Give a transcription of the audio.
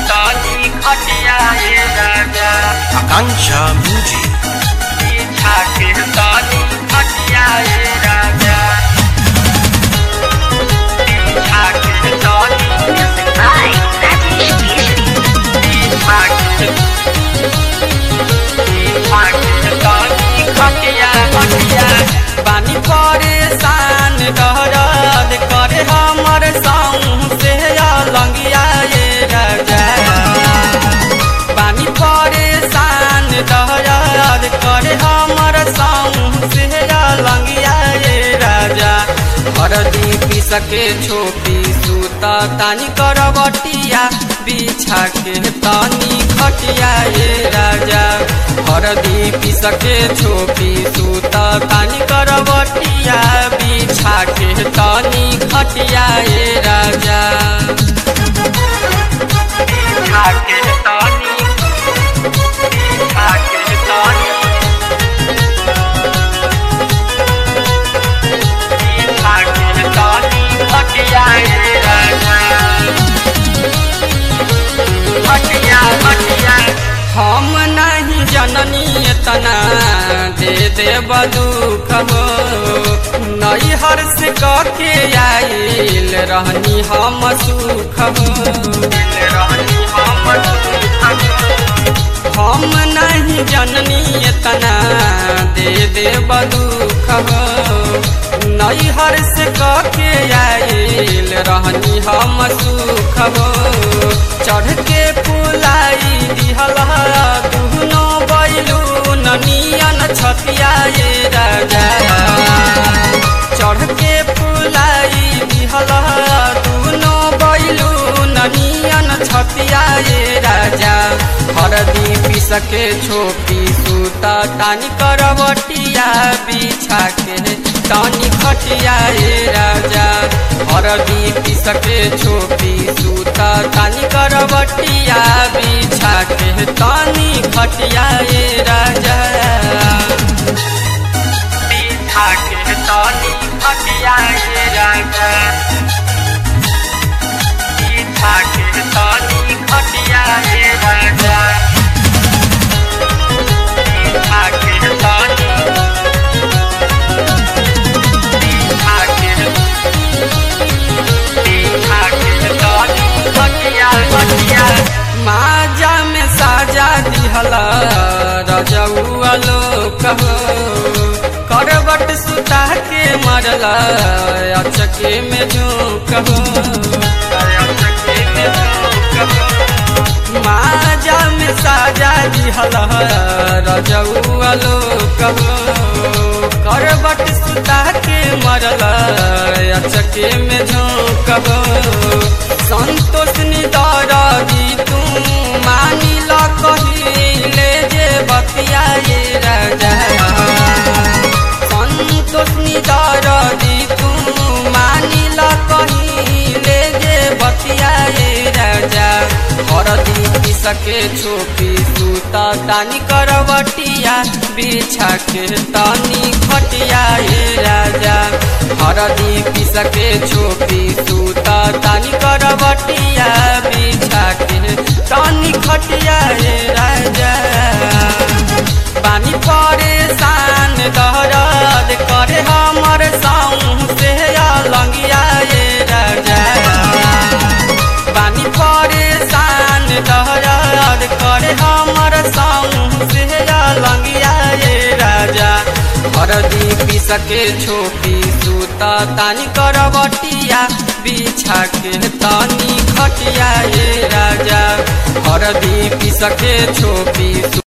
तनी खटिया ए राजा Akanksha Music. पीछा के तनी खटिया ए राजा पीछा के तनी Music by Rajesh Keshri. पीछा के पीछा के तनी खटिया खटिया बानी परेशान दर्द करे हमर साऊ से लंगिया ये राजा बानी परेशान दर्द करे हमर साऊ से लंगिया ये राजा हरदी पीस के छोपी सूता तानी करवटिया बिछा के तानी खटिया ये राजा हरदी पीस के छोपी सूता तानी करवटिया बिछा के तानी खटिया ये राजा पीछा के तनी पीछा के तनी पीछा के तनी खटिया ए राजा खटिया खटिया हम नहीं जननी तना दे दे दुख हो नई हर से के आइल रहनी हम सुख हो रहनी हम हम नहीं जननी तना दे दे दुख हो नई हर से के आइल रहनी हम सुख हो चढ़ के पुलाई दिहल दुहनो बैलू ननियन छतिया ये राजा चढ़ के पुलाई दिहल दुनो बैलू ननियन छतिया ये राजा हरदी पीस के छोपी सूता तानी करवटिया बिछा के तानी खटिया ये राजा हरदी पीस के छोपी सूता तानी करवटिया बिछा के तानी खटिया ये राजा पीछा के तनी खटिया ए राजा पीछा के तनी खटिया ए राजा पीछा के तनी पीछा के पीछा के तनी खटिया खटिया माजा में साजा दिहला रजौआ लोक हो करबट सुता के मरला अचके में झोंक हो माजा में साजा दिहला रजौआ लोक हो करबट सुता के मरला अचके में झोंक हो संतोष निदारी तू मानी ल कहिले जे बतिया ये राजा संतोष निदारी तू मानी ल कहिले जे बतिया ये राजा हरदी सके छोपी सूता तानी करवटिया बिछा के तानी खटिया ये राजा हरदी पिसके छोपी सूता तानी करवटिया बिछा के तानी खटिया ये राजा पानी परेशान दहरद करे हमर साऊ से लंगिया ये राजा पानी परेशान दहरद करे हमर साऊ से लंगिया ये राजा हरदी पीस के छोपी सूता तानी करवटिया बिछा के तानी खटिया ये राजा हरदी पीस के छोपी